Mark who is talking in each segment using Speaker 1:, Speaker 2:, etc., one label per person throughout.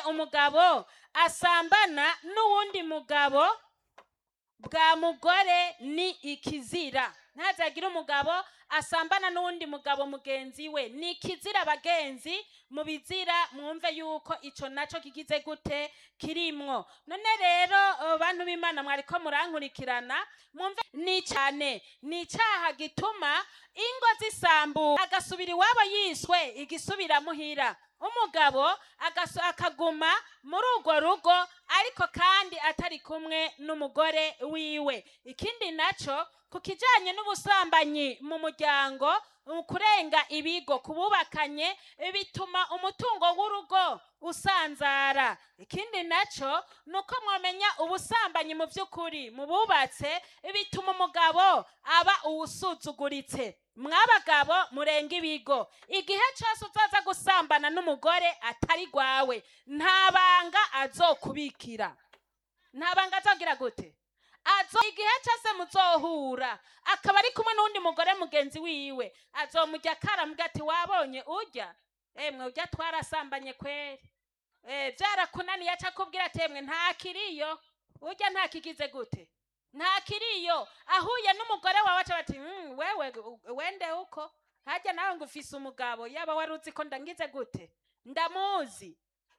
Speaker 1: umugabo asambana n'uwundi mugabo bwa mugore ni ikizira ntazagire umugabo asambana n'uwundi mugabo mugenzi we ni ikizira bagenzi mu bizira mwumve yuko ico naco kigize gute kirimwo none rero eh, bantu b'imana mwariko murankurikirana mwumve ni cyane ni icaha gituma ingo zisambuka agasubira iwabo yiswe igisubira muhira umugabo agaso- akaguma muri urwo rugo ariko kandi atari kumwe n'umugore wiwe ikindi naco ku kijanye n'ubusambanyi mu muryango mu kurenga ibigo kububakanye bituma umutungo w'urugo usanzara ikindi naco ni uko mwamenya ubusambanyi mu by'ukuri mu bubatse bituma umugabo aba uwusuzuguritse mwabagabo murenga ibigo igihe cyose uzaza gusambana n'umugore atari gwawe nta banga azokubikira nta banga azogira gute azo igihe cyose muzohura akaba ari kumwe n'undi mugore mugenzi wiwe azomujya akaramubwira ati wabonye urya emwe urya twarasambanye kweri Eh, byarakunaniye aca akubwira ati emwe nta kiriyo urya nta kigize gute nta kiriyo ahuye n'umugore wawe aca bati "Mm, wewe wende uko harya nawe ngo ufise umugabo yaba wari uzi ko ndangize gute ndamuzi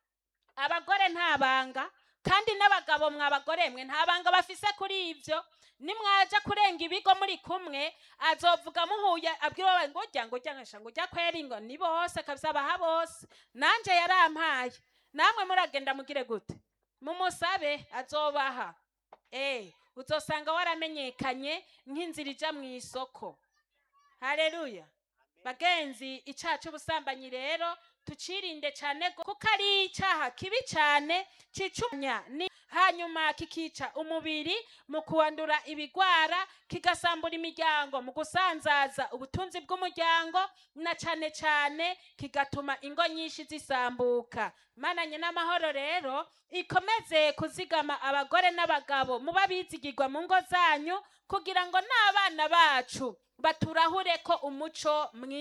Speaker 1: abagore nta banga kandi n'abagabo mwabagore mwe nta banga bafise kuri ivyo nimwaja kurenga ibigo muri kumwe azovuga muhuye abwira wawe ngo urya ngo urya ngasha ngo urya kweri ngo ni bose kabisa baha bose nanje yarampaye namwe muragenda mugire gute mumusabe azobaha eh uzosanga waramenyekanye nk'inzira ija mu isoko haleluya bagenzi icaha c'ubusambanyi rero tucirinde cyane go- kuko ari icyaha kibi cyane cicumya ni hanyuma kikica umubiri mu kuwandura ibigwara kigasambura imiryango mu gusanzaza ubutunzi bw'umuryango na cyane cyane kigatuma ingo nyinshi zisambuka mananye n'amahoro rero ikomeze kuzigama abagore n'abagabo muba bizigirwa mu ngo zanyu kugira ngo n'abana bacu baturahure ko umuco mwiza